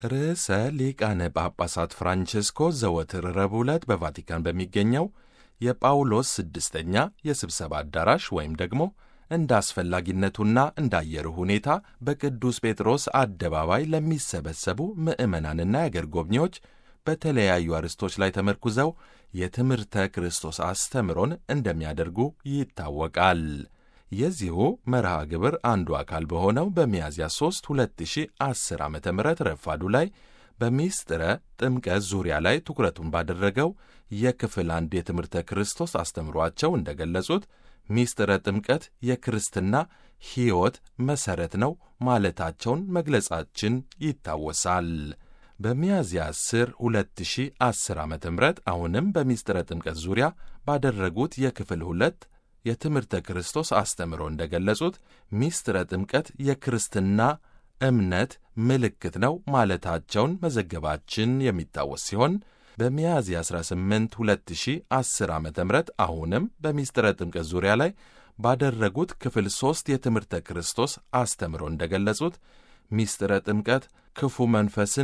ርዕሰ ሊቃነ ጳጳሳት ፍራንቼስኮ ዘወትር ረቡዕ ዕለት በቫቲካን በሚገኘው የጳውሎስ ስድስተኛ የስብሰባ አዳራሽ ወይም ደግሞ እንደ አስፈላጊነቱና እንደ አየሩ ሁኔታ በቅዱስ ጴጥሮስ አደባባይ ለሚሰበሰቡ ምዕመናንና የአገር ጎብኚዎች በተለያዩ አርዕስቶች ላይ ተመርኩዘው የትምህርተ ክርስቶስ አስተምሮን እንደሚያደርጉ ይታወቃል። የዚሁ መርሃ ግብር አንዱ አካል በሆነው በሚያዝያ 3 2010 ዓ ም ረፋዱ ላይ በሚስጥረ ጥምቀት ዙሪያ ላይ ትኩረቱን ባደረገው የክፍል አንድ የትምህርተ ክርስቶስ አስተምሯቸው እንደገለጹት ሚስጥረ ጥምቀት የክርስትና ሕይወት መሠረት ነው ማለታቸውን መግለጻችን ይታወሳል። በሚያዝያ 10 2010 ዓ ም አሁንም በሚስጥረ ጥምቀት ዙሪያ ባደረጉት የክፍል ሁለት የትምህርተ ክርስቶስ አስተምሮ እንደገለጹት ሚስጥረ ጥምቀት የክርስትና እምነት ምልክት ነው ማለታቸውን መዘገባችን የሚታወስ ሲሆን በሚያዝያ 18 2010 ዓ ም አሁንም በሚስጥረ ጥምቀት ዙሪያ ላይ ባደረጉት ክፍል ሦስት የትምህርተ ክርስቶስ አስተምሮ እንደገለጹት ሚስጥረ ጥምቀት ክፉ መንፈስን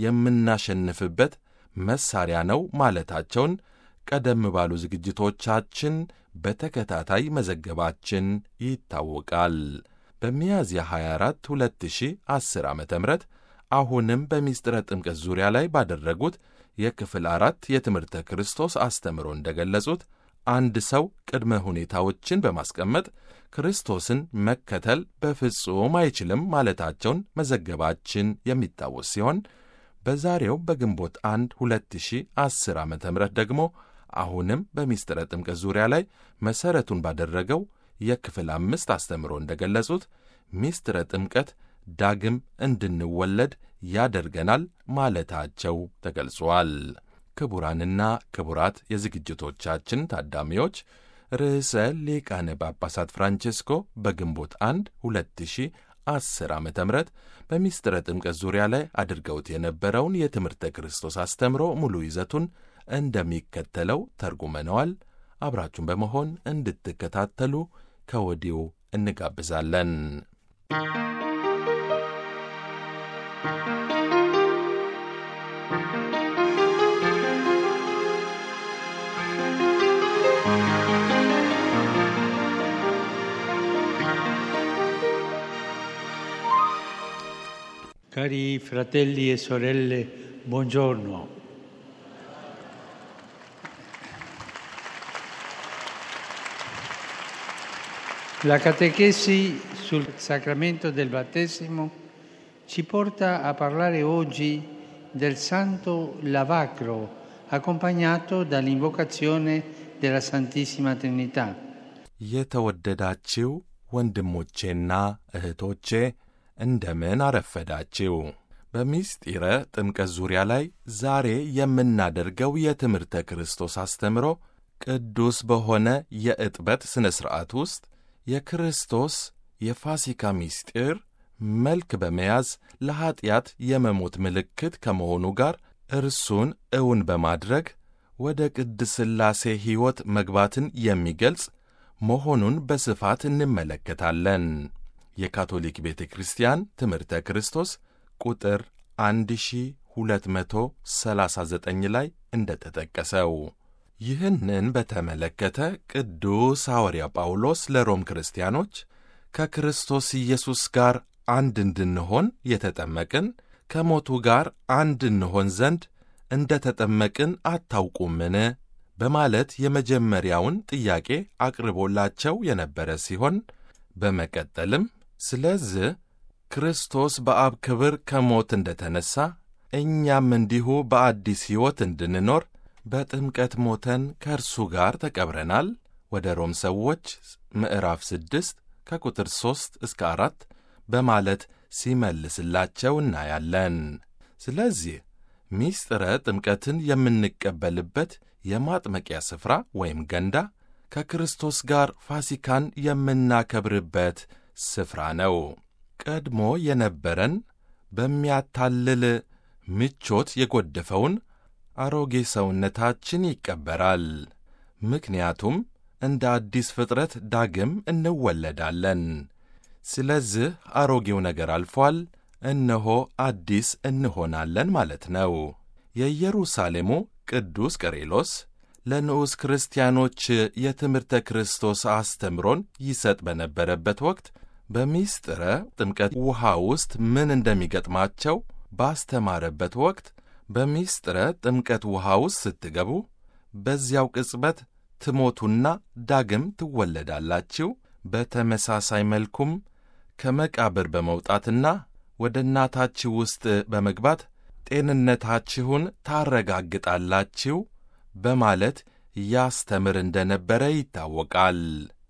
የምናሸንፍበት መሣሪያ ነው ማለታቸውን ቀደም ባሉ ዝግጅቶቻችን በተከታታይ መዘገባችን ይታወቃል። በሚያዝያ 24 2010 ዓ ም አሁንም በሚስጥረ ጥምቀት ዙሪያ ላይ ባደረጉት የክፍል አራት የትምህርተ ክርስቶስ አስተምሮ እንደገለጹት አንድ ሰው ቅድመ ሁኔታዎችን በማስቀመጥ ክርስቶስን መከተል በፍጹም አይችልም ማለታቸውን መዘገባችን የሚታወስ ሲሆን በዛሬው በግንቦት 1 2010 ዓ ም ደግሞ አሁንም በሚስጥረ ጥምቀት ዙሪያ ላይ መሠረቱን ባደረገው የክፍል አምስት አስተምሮ እንደገለጹት ሚስጥረ ጥምቀት ዳግም እንድንወለድ ያደርገናል ማለታቸው ተገልጿል። ክቡራንና ክቡራት የዝግጅቶቻችን ታዳሚዎች ርዕሰ ሊቃነ ጳጳሳት ፍራንቼስኮ በግንቦት 1 2010 ዓ ም በሚስጥረ ጥምቀት ዙሪያ ላይ አድርገውት የነበረውን የትምህርተ ክርስቶስ አስተምሮ ሙሉ ይዘቱን እንደሚከተለው ተርጉመነዋል። አብራችሁን በመሆን እንድትከታተሉ ከወዲሁ እንጋብዛለን። Cari fratelli e sorelle, buongiorno. La catechesi sul sacramento del battesimo ci porta a parlare oggi del santo lavacro, accompagnato dall'invocazione della Santissima Trinità. የተወደዳችው ወንድሞቼና እህቶቼ እንደምን አረፈዳችው። በሚስጢረ ጥምቀት ዙሪያ ላይ ዛሬ የምናደርገው የትምህርተ ክርስቶስ አስተምሮ ቅዱስ በሆነ የዕጥበት ሥነ ሥርዓት ውስጥ የክርስቶስ የፋሲካ ምስጢር መልክ በመያዝ ለኀጢአት የመሞት ምልክት ከመሆኑ ጋር እርሱን እውን በማድረግ ወደ ቅድስ ሥላሴ ሕይወት መግባትን የሚገልጽ መሆኑን በስፋት እንመለከታለን። የካቶሊክ ቤተ ክርስቲያን ትምህርተ ክርስቶስ ቁጥር 1239 ላይ እንደ ተጠቀሰው ይህንን በተመለከተ ቅዱስ ሐዋርያ ጳውሎስ ለሮም ክርስቲያኖች ከክርስቶስ ኢየሱስ ጋር አንድ እንድንሆን የተጠመቅን ከሞቱ ጋር አንድ እንሆን ዘንድ እንደ ተጠመቅን አታውቁምን? በማለት የመጀመሪያውን ጥያቄ አቅርቦላቸው የነበረ ሲሆን በመቀጠልም ስለዚህ ክርስቶስ በአብ ክብር ከሞት እንደ ተነሣ እኛም እንዲሁ በአዲስ ሕይወት እንድንኖር በጥምቀት ሞተን ከእርሱ ጋር ተቀብረናል። ወደ ሮም ሰዎች ምዕራፍ ስድስት ከቁጥር ሦስት እስከ አራት በማለት ሲመልስላቸው እናያለን። ስለዚህ ሚስጥረ ጥምቀትን የምንቀበልበት የማጥመቂያ ስፍራ ወይም ገንዳ ከክርስቶስ ጋር ፋሲካን የምናከብርበት ስፍራ ነው። ቀድሞ የነበረን በሚያታልል ምቾት የጎደፈውን አሮጌ ሰውነታችን ይቀበራል። ምክንያቱም እንደ አዲስ ፍጥረት ዳግም እንወለዳለን። ስለዚህ አሮጌው ነገር አልፏል፣ እነሆ አዲስ እንሆናለን ማለት ነው። የኢየሩሳሌሙ ቅዱስ ቀሬሎስ ለንዑስ ክርስቲያኖች የትምህርተ ክርስቶስ አስተምሮን ይሰጥ በነበረበት ወቅት በሚስጥረ ጥምቀት ውሃ ውስጥ ምን እንደሚገጥማቸው ባስተማረበት ወቅት በሚስጥረ ጥምቀት ውሃ ውስጥ ስትገቡ በዚያው ቅጽበት ትሞቱና ዳግም ትወለዳላችሁ። በተመሳሳይ መልኩም ከመቃብር በመውጣትና ወደ እናታችሁ ውስጥ በመግባት ጤንነታችሁን ታረጋግጣላችሁ በማለት ያስተምር እንደነበረ ይታወቃል።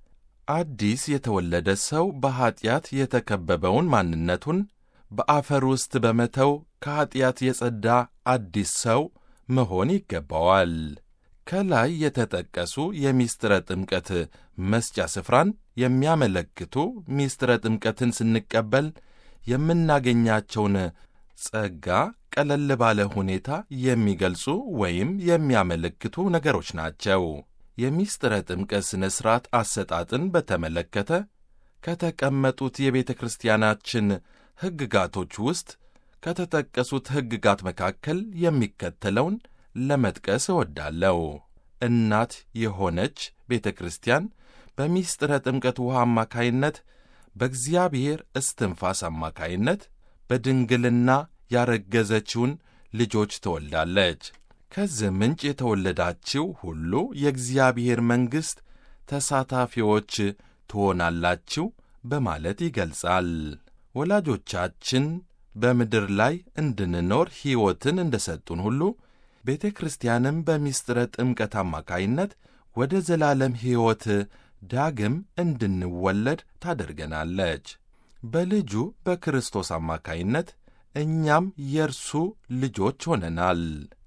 አዲስ የተወለደ ሰው በኀጢአት የተከበበውን ማንነቱን በአፈር ውስጥ በመተው ከኀጢአት የጸዳ አዲስ ሰው መሆን ይገባዋል። ከላይ የተጠቀሱ የምስጢረ ጥምቀት መስጫ ስፍራን የሚያመለክቱ ምስጢረ ጥምቀትን ስንቀበል የምናገኛቸውን ጸጋ ቀለል ባለ ሁኔታ የሚገልጹ ወይም የሚያመለክቱ ነገሮች ናቸው። የምስጢረ ጥምቀት ሥነ ሥርዓት አሰጣጥን በተመለከተ ከተቀመጡት የቤተ ክርስቲያናችን ሕግጋቶች ውስጥ ከተጠቀሱት ሕግጋት መካከል የሚከተለውን ለመጥቀስ እወዳለሁ። እናት የሆነች ቤተ ክርስቲያን በምስጢረ ጥምቀት ውሃ አማካይነት በእግዚአብሔር እስትንፋስ አማካይነት በድንግልና ያረገዘችውን ልጆች ትወልዳለች። ከዚህ ምንጭ የተወለዳችው ሁሉ የእግዚአብሔር መንግሥት ተሳታፊዎች ትሆናላችሁ በማለት ይገልጻል። ወላጆቻችን በምድር ላይ እንድንኖር ሕይወትን እንደ ሰጡን ሁሉ ቤተ ክርስቲያንም በምስጢረ ጥምቀት አማካይነት ወደ ዘላለም ሕይወት ዳግም እንድንወለድ ታደርገናለች። በልጁ በክርስቶስ አማካይነት እኛም የእርሱ ልጆች ሆነናል።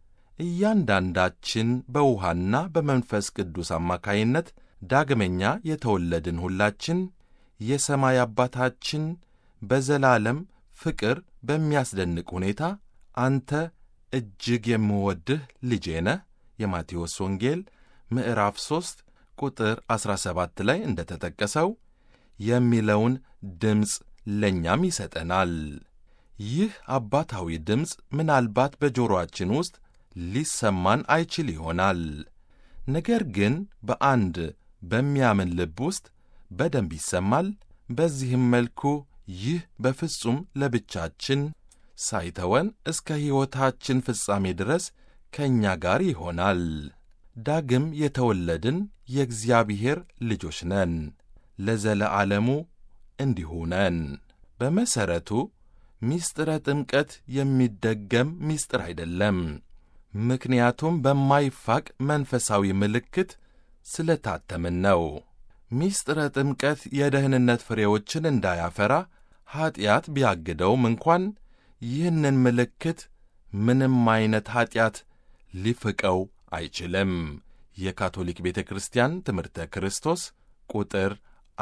እያንዳንዳችን በውሃና በመንፈስ ቅዱስ አማካይነት ዳግመኛ የተወለድን ሁላችን የሰማይ አባታችን በዘላለም ፍቅር በሚያስደንቅ ሁኔታ አንተ እጅግ የምወድህ ልጄ ነህ የማቴዎስ ወንጌል ምዕራፍ 3 ቁጥር 17 ላይ እንደ ተጠቀሰው የሚለውን ድምፅ ለእኛም ይሰጠናል። ይህ አባታዊ ድምፅ ምናልባት በጆሮአችን ውስጥ ሊሰማን አይችል ይሆናል። ነገር ግን በአንድ በሚያምን ልብ ውስጥ በደንብ ይሰማል። በዚህም መልኩ ይህ በፍጹም ለብቻችን ሳይተወን እስከ ሕይወታችን ፍጻሜ ድረስ ከእኛ ጋር ይሆናል። ዳግም የተወለድን የእግዚአብሔር ልጆች ነን፣ ለዘለዓለሙ እንዲሁ ነን። በመሠረቱ ምስጢረ ጥምቀት የሚደገም ምስጢር አይደለም። ምክንያቱም በማይፋቅ መንፈሳዊ ምልክት ስለታተምን ነው። ምስጢረ ጥምቀት የደህንነት ፍሬዎችን እንዳያፈራ ኀጢአት ቢያግደውም እንኳን ይህንን ምልክት ምንም ዐይነት ኀጢአት ሊፍቀው አይችልም። የካቶሊክ ቤተ ክርስቲያን ትምህርተ ክርስቶስ ቁጥር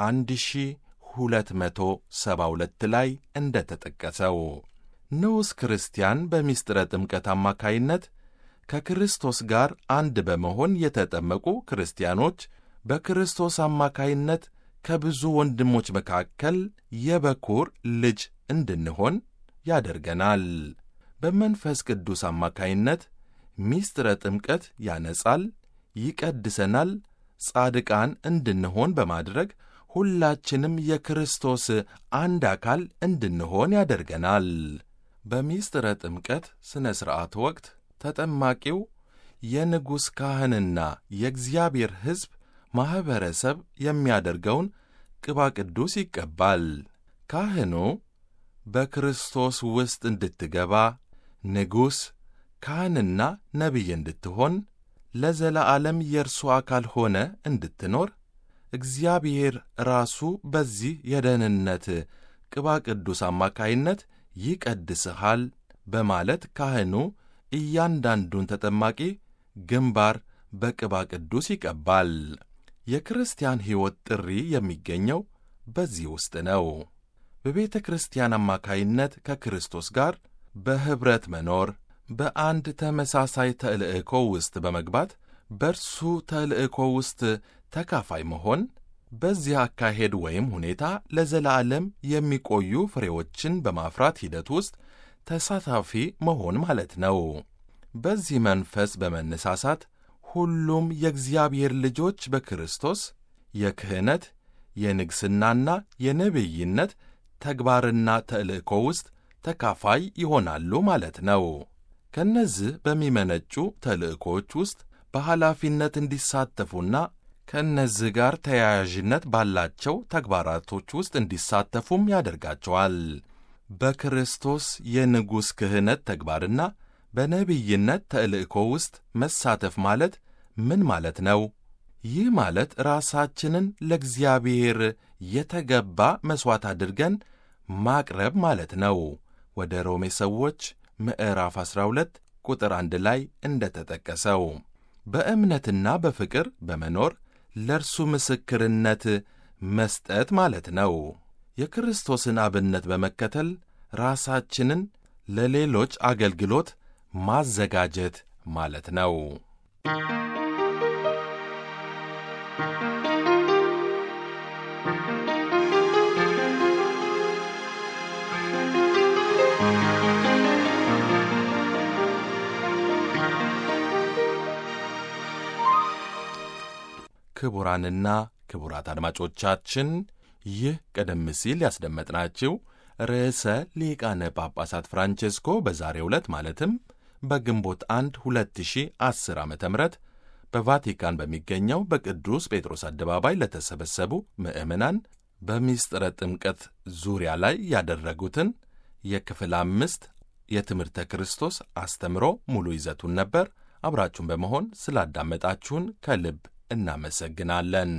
1272 ላይ እንደ ተጠቀሰው ንዑስ ክርስቲያን በምስጢረ ጥምቀት አማካይነት ከክርስቶስ ጋር አንድ በመሆን የተጠመቁ ክርስቲያኖች በክርስቶስ አማካይነት ከብዙ ወንድሞች መካከል የበኩር ልጅ እንድንሆን ያደርገናል። በመንፈስ ቅዱስ አማካይነት ምስጢረ ጥምቀት ያነጻል፣ ይቀድሰናል፣ ጻድቃን እንድንሆን በማድረግ ሁላችንም የክርስቶስ አንድ አካል እንድንሆን ያደርገናል። በምስጢረ ጥምቀት ሥነ ሥርዓት ወቅት ተጠማቂው የንጉሥ ካህንና የእግዚአብሔር ሕዝብ ማኅበረሰብ የሚያደርገውን ቅባ ቅዱስ ይቀባል። ካህኑ በክርስቶስ ውስጥ እንድትገባ ንጉሥ ካህንና ነቢይ እንድትሆን ለዘላዓለም የእርሱ አካል ሆነ እንድትኖር እግዚአብሔር ራሱ በዚህ የደህንነት ቅባ ቅዱስ አማካይነት ይቀድስሃል በማለት ካህኑ እያንዳንዱን ተጠማቂ ግንባር በቅባ ቅዱስ ይቀባል። የክርስቲያን ሕይወት ጥሪ የሚገኘው በዚህ ውስጥ ነው። በቤተ ክርስቲያን አማካይነት ከክርስቶስ ጋር በኅብረት መኖር፣ በአንድ ተመሳሳይ ተልእኮ ውስጥ በመግባት በእርሱ ተልእኮ ውስጥ ተካፋይ መሆን፣ በዚህ አካሄድ ወይም ሁኔታ ለዘላለም የሚቆዩ ፍሬዎችን በማፍራት ሂደት ውስጥ ተሳታፊ መሆን ማለት ነው። በዚህ መንፈስ በመነሳሳት ሁሉም የእግዚአብሔር ልጆች በክርስቶስ የክህነት የንግሥናና የነቢይነት ተግባርና ተልእኮ ውስጥ ተካፋይ ይሆናሉ ማለት ነው። ከእነዚህ በሚመነጩ ተልእኮዎች ውስጥ በኃላፊነት እንዲሳተፉና ከእነዚህ ጋር ተያያዥነት ባላቸው ተግባራቶች ውስጥ እንዲሳተፉም ያደርጋቸዋል። በክርስቶስ የንጉሥ ክህነት ተግባርና በነቢይነት ተልእኮ ውስጥ መሳተፍ ማለት ምን ማለት ነው? ይህ ማለት ራሳችንን ለእግዚአብሔር የተገባ መሥዋዕት አድርገን ማቅረብ ማለት ነው። ወደ ሮሜ ሰዎች ምዕራፍ 12 ቁጥር አንድ ላይ እንደ ተጠቀሰው በእምነትና በፍቅር በመኖር ለእርሱ ምስክርነት መስጠት ማለት ነው። የክርስቶስን አብነት በመከተል ራሳችንን ለሌሎች አገልግሎት ማዘጋጀት ማለት ነው። ክቡራንና ክቡራት አድማጮቻችን ይህ ቀደም ሲል ያስደመጥናችሁ ርዕሰ ሊቃነ ጳጳሳት ፍራንቼስኮ በዛሬው ዕለት ማለትም በግንቦት 1 2010 ዓ ም በቫቲካን በሚገኘው በቅዱስ ጴጥሮስ አደባባይ ለተሰበሰቡ ምዕመናን በሚስጥረ ጥምቀት ዙሪያ ላይ ያደረጉትን የክፍል አምስት የትምህርተ ክርስቶስ አስተምሮ ሙሉ ይዘቱን ነበር። አብራችሁን በመሆን ስላዳመጣችሁን ከልብ እናመሰግናለን።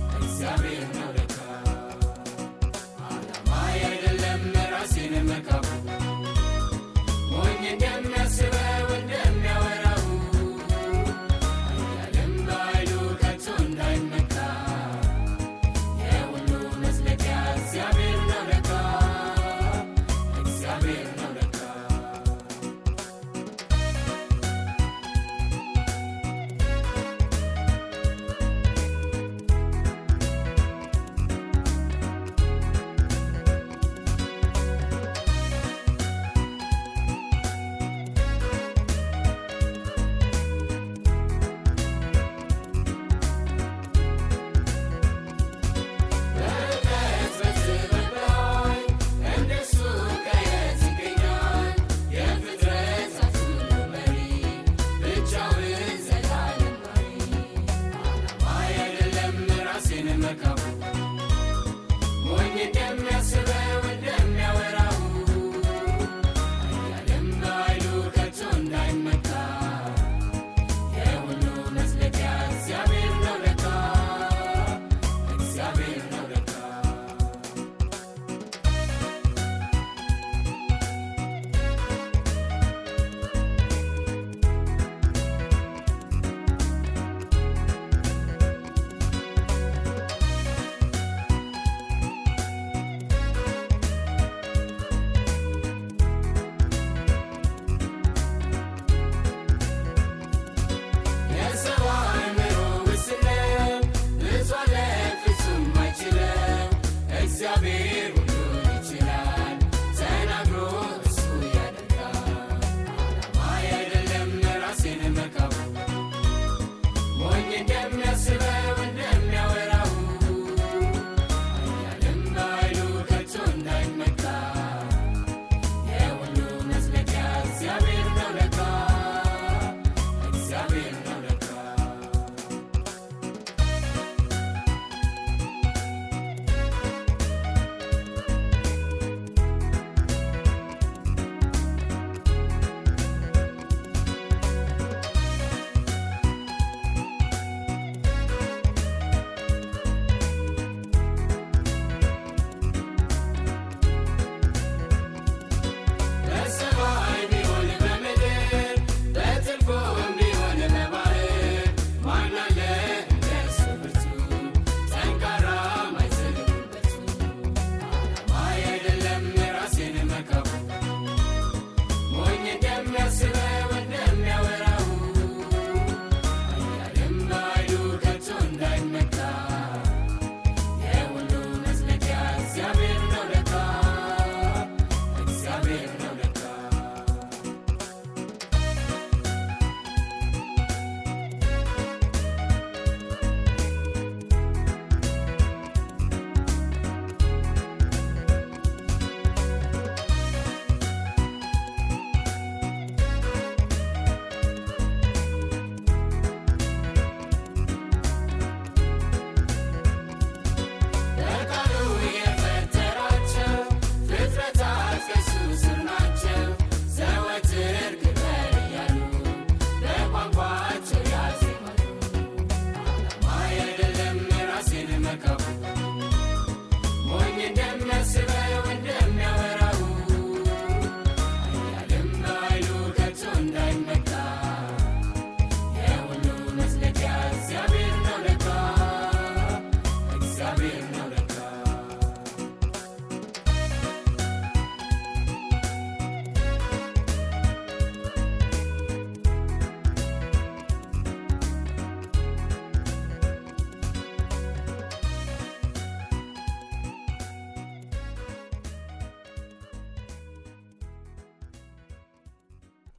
Make up.